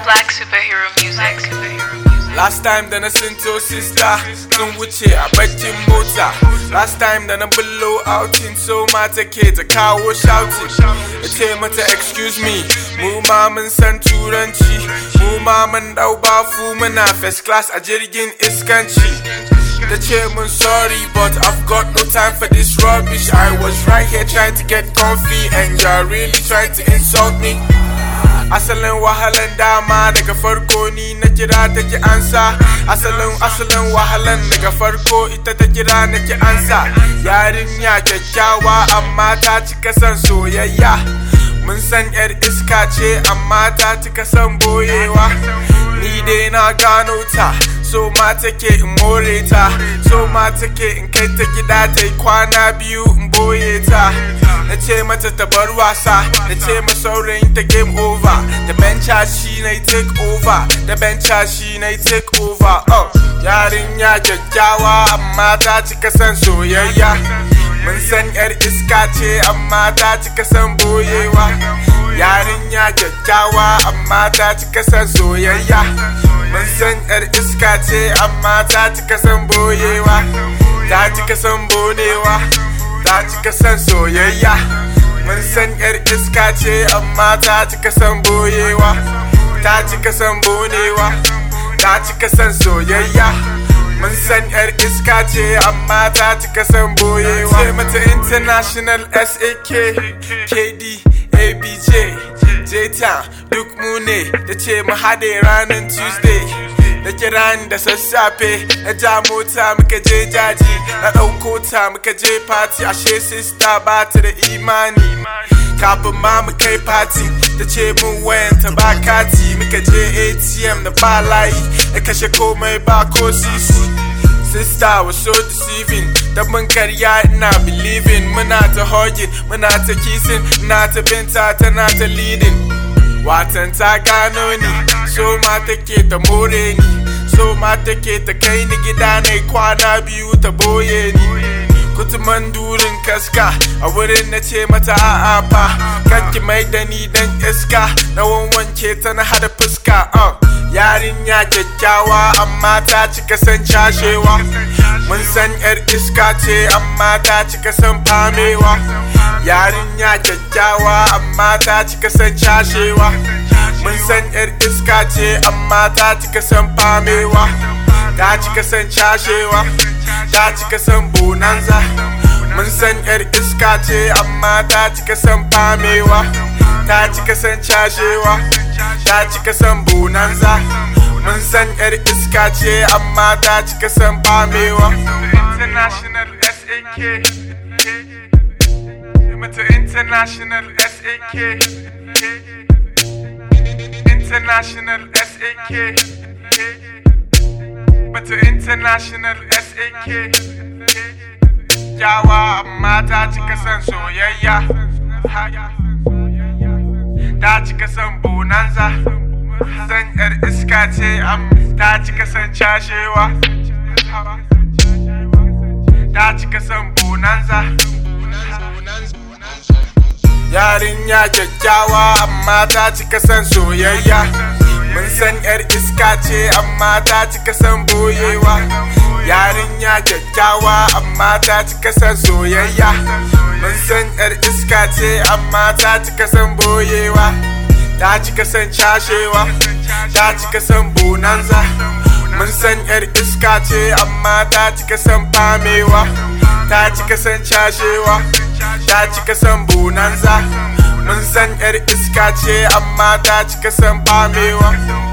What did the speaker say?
Black superhero music. Last time da na sinto sister sun wuce a bakin mota Last time da na bullo outing so mata ke ta kawo shouting Ya ce mata excuse me mu ma mun san turanci Mu ma mun dau bafu muna first class a jirgin iskanci Ta ce mun sorry but I've got no time for this rubbish I was right here trying to get comfy and you're really trying to insult me asalin wahalan dama daga farko ni na kira ta ki ansa asalin asalin wahalan daga farko ita ta kira na ki ansa yarinya kyakkyawa amma ta cika son soyayya mun san yar iska ce amma ta cika son boyewa ni dai na gano ta so ma take in more ta so ma take in kai ta gida ta yi kwana biyu in boye ta na ce mata ta bar wasa na ce ma saurayin ta game over da bencha shi na take over da bencha shi na take over oh yarinya kyakkyawa amma ta cika son soyayya mun san yar iska ce amma ta cika son boyewa yarinya kyakkyawa amma ta cika son soyayya mun san yar iska ce amma ta cika son boyewa ta cika son bonewa ta cika son soyayya mun san yar iska ce amma ta cika son boyewa ta cika son bonewa ta cika son soyayya mun san yar iska ce amma ta cika son boyewa ce mata international sak kd abj j-town duk mu ne da ce mu haɗe ranar tuesday da kiran da sassafe na ja mota muka je jaji na ɗauko ta muka je party ashe sista ba ta da imani kafin ma mu kai party ta ce mun wayanta ba kati muka je atm da ba layi da kashe komai ba ko sisi Sister was so deceiving Da mun karya ina believing Muna ta hugging, muna ta kissing Ina ta binta tana ta leading Watan ta gano ni So ma take ta more ni So ma take ta kai ni gida na kwana biyu ta boye ni kutuman durin kaska a wurin na ce mata a'a fa kanki mai da ni dan iska na wanwanke ta na hada fuska uh. yarinya kyakkyawa amma ta cika son cashewa mun san yar iska ce amma ta cika son famewa yarinya kyakkyawa amma ta cika son cashewa mun san yar iska ce amma ta cika son famewa ta cika son cashewa ta cika son bonanza mun san yar iska ce amma ta cika son famewa ta cika son cashewa ta cika son bonanza mun san yar iska ce amma ta cika son famewa international sak mata international sak international sak mata international sak kyawa amma ta cika son soyayya ta cika son bonanza san yar iska ce am ta cika son cashewa ta cika son bonanza yarinya kyakkyawa amma ta cika son soyayya mun san yar iska ce amma ta cika son boyewa yarinya kyakkyawa amma ta cika son soyayya mun san yar iska ce amma ta cika son boyewa ta cika son cashewa ta cika son bonanza mun san yar iska ce amma ta cika son famewa ta cika son cashewa ta cika son bonanza mun san yar iska ce amma ta cika son famewa